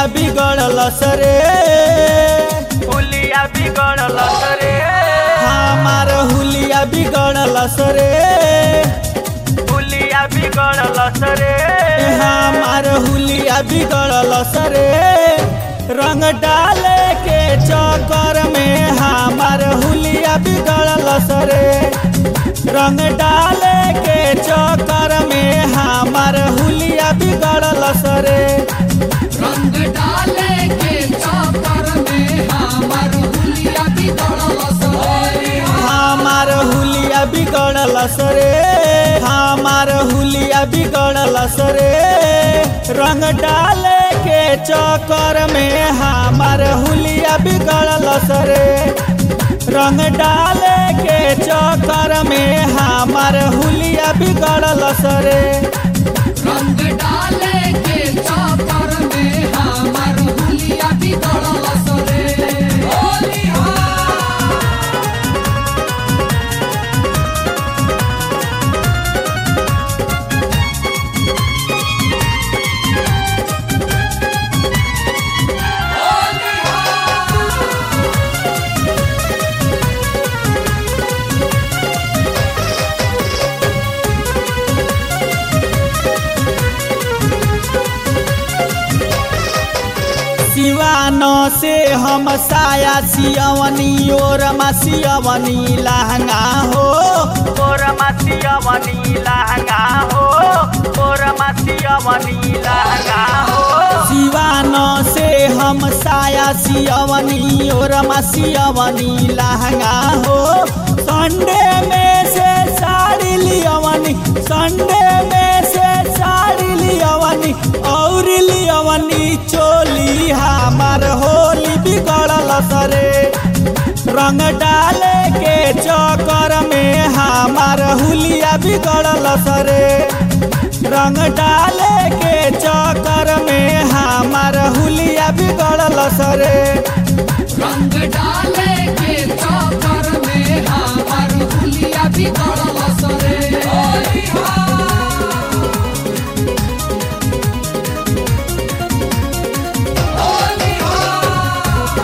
बिगड़ल सरे हुलिया बिगड़ल रे हमार हुलिया बिगड़ल सरे हुलिया बिगड़ल रे हमार हुलिया बिगड़ल सरे रंग डाले के चक्कर में हमार हुलिया बिगड़ल सरे रंग डाले के चक्कर में हमार हुलिया बिगड़ल सरे रंग डाले के चक्कर में हमर हुलिया बिगड़ल सरे हमार हुलिया बिगड़ल सरे हमार हुलिया बिगड़ल सरे रंग डाले के चक्कर में हमार हुलिया बिगड़ल सरे रंग डाले के चक्कर में हमार हुलिया बिगड़ल सरे रंग डाले के चक्कर में हमर हुलिया बिगड़ल सरे होली हो सिवानो से हम साया सियवनी और सियवनी लहंगा हो तोर मसिया बनी लहंगा हो तोर मसिया बनी लहंगा हो सिवानो से हम साया सियवनी और सियवनी लहंगा हो संडे में से साड़ी लियवनी संडे में से साड़ी लियवनी और लियवनी चोली हमार होली बिगड़ल सरे रंग डाले के चक्कर में हमार हुलिया बिगड़ल सरे रंग डाले के चक्कर में हमार हुलिया बिगड़ल सरे रंग डाले के चक्कर में हमर हुलिया बिगड़ल सरे होली हो होली हो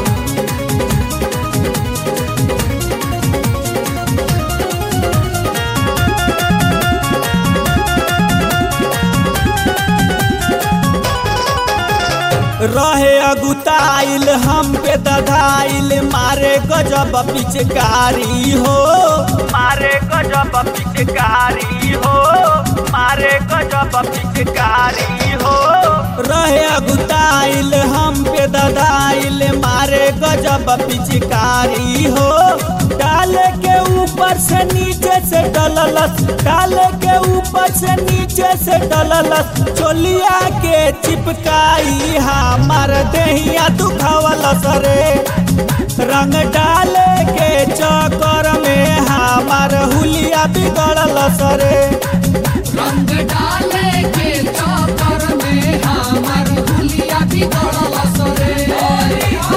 रहे अगुताइल हम पे दधाइल मारे गजब पिचकारी हो मारे गजब पिचकारी हो मारे गजब पिचकारी हो रहे अगुताइल हम पे दधाइल मारे गजब पिचकारी हो डाले के ऊपर से नीचे से डललस डाले के ऊपर से नीचे से डललस चोलिया के चिपकाई हमार देहिया दुखावल सरे रंग डाले के चक्कर में हमार हुलिया बिगड़ल सरे रंग डाले के चक्कर में हमर हुलिया बिगड़ल सरे होली हो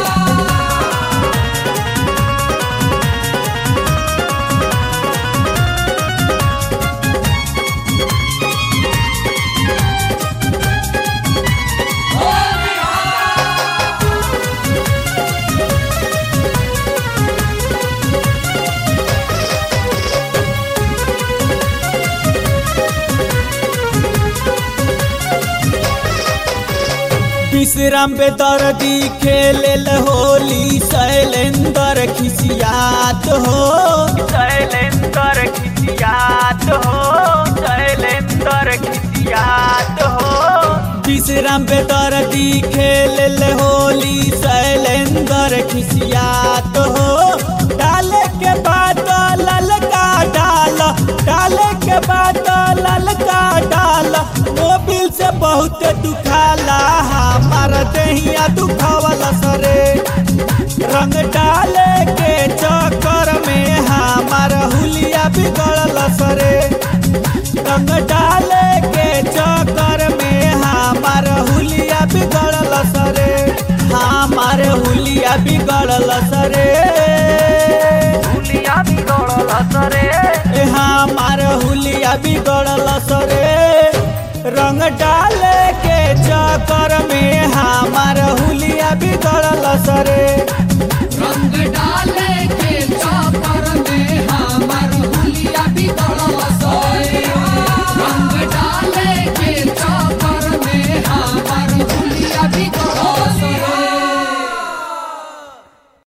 विश्राम पे दर्दी खेल होली शैलेंद्र खिसियात हो शैलेंद्र खिसियात हो शैलेंद्र खिसियात हो विश्राम पे दर्दी खेल होली शैलेंद्र खिसियात हो डाले के बाद ललका डाल डाले के बाद ललका डाल मोबिल से बहुत दुखाला हमार देहिया दुखावल सरे रंग डाले के चक्कर में हमार हुलिया बिगड़ल सरे रंग डाले के चक्कर में हमार हुलिया बिगड़ल सरे हमार हुलिया बिगड़ल सरे हुलिया बिगड़ल रे ए हमार हुलिया बिगड़ल सरे रंग डाले के चक्कर में हमार हुलिया बिगड़ल सरे रंग डाले के